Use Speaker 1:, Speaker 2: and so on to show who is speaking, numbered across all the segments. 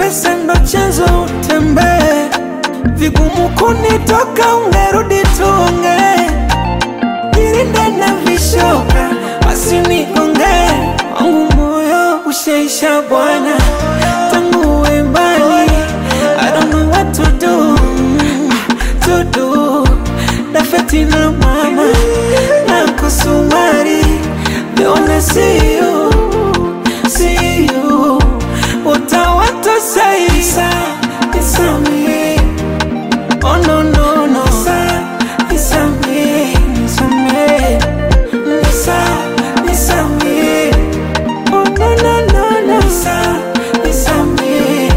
Speaker 1: pesa ndo chanzo utembee, vigumu kunitoka, ungerudi tuongee, jirinde na vishoka wasinigonge, wangu moyo ushaisha bwana, tangu uwe mbali, I don't know what to do, to do, dafeti na mama na kusumari, they wanna see you, see you, what I want to say is, it's on me. Oh no no no It's a me It's a me It's a It's a me Oh no no no no It's a It's a me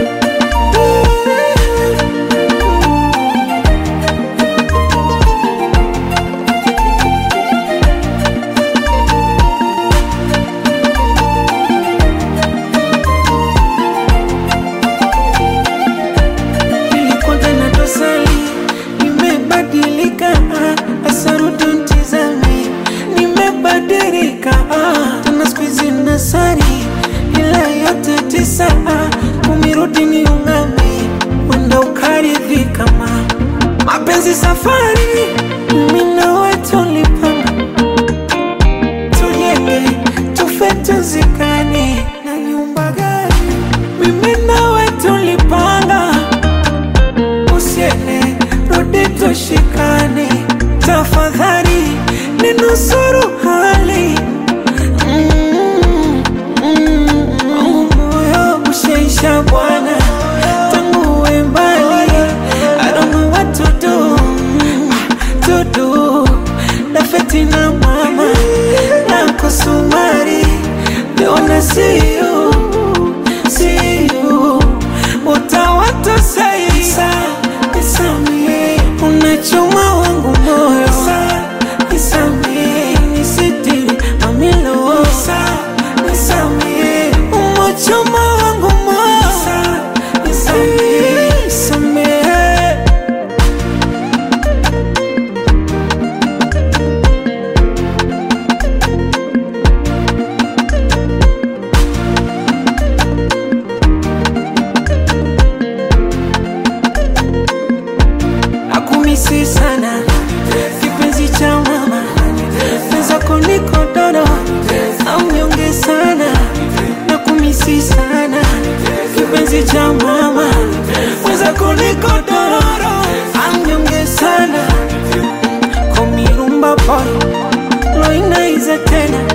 Speaker 1: Nilikuwa na dosari Nimebadilika ah, Asarudu ntizame Nimebadilika ah, Tena siku hizi nasari Ila yote tisa ah, Umirudi ni ungame Wenda ukaridhika ma Mapenzi safari Mimi nawe tulipanga Tujenge Tufe tuzikane Na nyumba gani Mimi nawe tulipanga usiende, rudi tushikane, tafadhali ninusuru hali Mm, mm, wangu moyo ushaisha bwana, tangu uwe mbali, I don't know what to do, to do, dafeti na mama na kusumari, they wanna see you, see you, what I want to say is, it's a me, unachoma wangu moyo, it's a me, nisitiri mamilo, it's a me, umachoma wangu moyo, it's a me, it's a me. nakumisi sana kipenzi cha mama mwenzako niko dodo amnyonge sana nakumisi sana kipenzi cha mama mwenzako niko dodo amnyonge sana komirumba boy loinaize tena